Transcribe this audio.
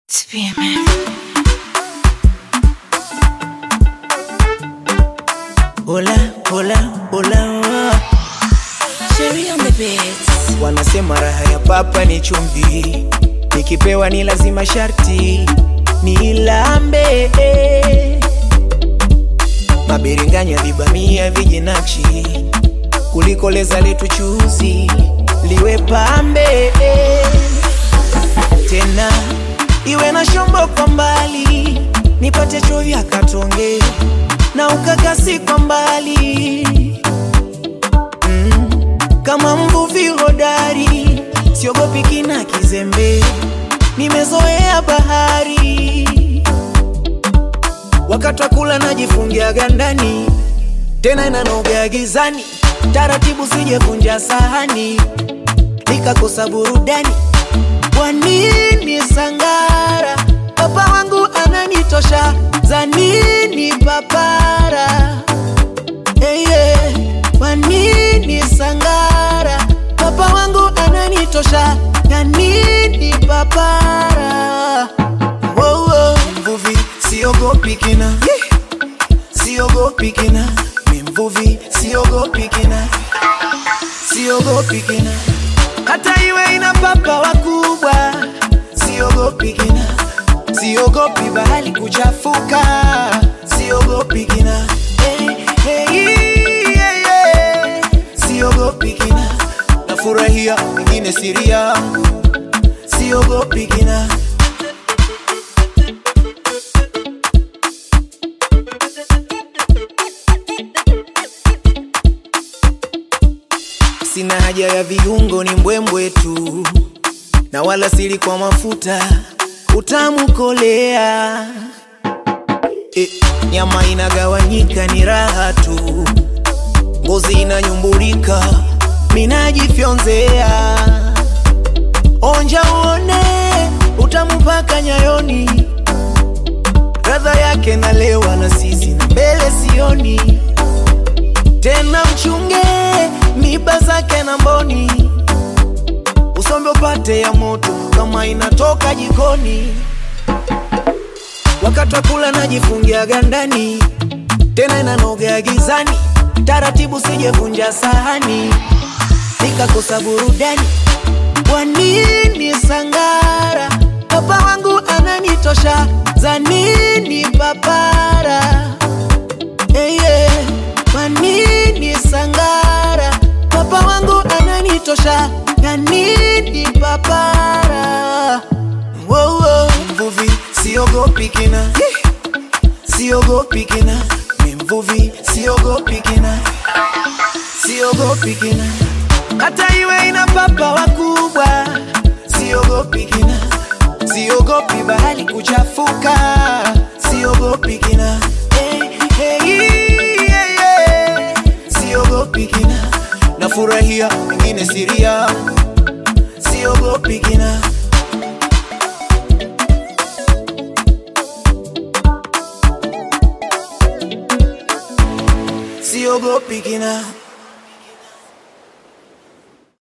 to be a man. Hola, hola, hola. Sherry on the beats. Wanasema raha ya papa ni chumvi, nikipewa ni lazima sharti nilambe. Mabiringanya vibamia vijinachi, kuliko leza letu chuzi liwe pambe tena iwe na shombo kwa mbali, nipate chovya katonge na ukakasi kwa mbali mm. Kama mvuvi hodari, siogopi kina kizembe, nimezoea bahari. Wakati wa kula najifungia gandani, tena inanoga gizani, taratibu sijevunja sahani, nikakosa burudani. Kwa nini sangara? Papa wangu ananitosha, za nini papara? Hey, yeah. Kwa nini sangara? Papa wangu ananitosha, ya nini papara? Wow, wow. Mvuvi siogopi kina, siogopi kina, mi mvuvi siogopi kina, siogopi kina hata iwe ina papa wakubwa, siogopi kina, siogopi bahali kuchafuka, siogopi kina, hey, hey, yeah, yeah. siogopi kina, nafurahia wengine siri yangu, siogopi kina. Sina haja ya viungo, ni mbwembwe tu, na wala sili kwa mafuta, utamu kolea. E, nyama inagawanyika, ni raha tu, ngozi inanyumburika, minajifyonzea. Onja uone utamu mpaka nyayoni, radha yake nalewa na sisi na mbele sioni tena mchunge miba zake na mboni, usombe upate ya moto kama inatoka jikoni. Wakati wa kula najifungia gandani, tena inanoga gizani, taratibu sijevunja sahani, nikakosa burudani. Kwa nini sangara? Papa wangu ananitosha, za nini papara? Hey, yeah. Kwa nini sangara? Papa wangu ananitosha, ya nini papara? Wow, wow. Mvuvi siogopi kina, siogopi kina, mi mvuvi siogopi kina, siogopi kina, hata iwe ina papa wakubwa, siogopi kina, siogopi bahali kuchafuka, siogopi kina, hey, hey, yeah, yeah. siogopi kina, nafurahia wengine siri yangu, siogopi kina. siogopi kina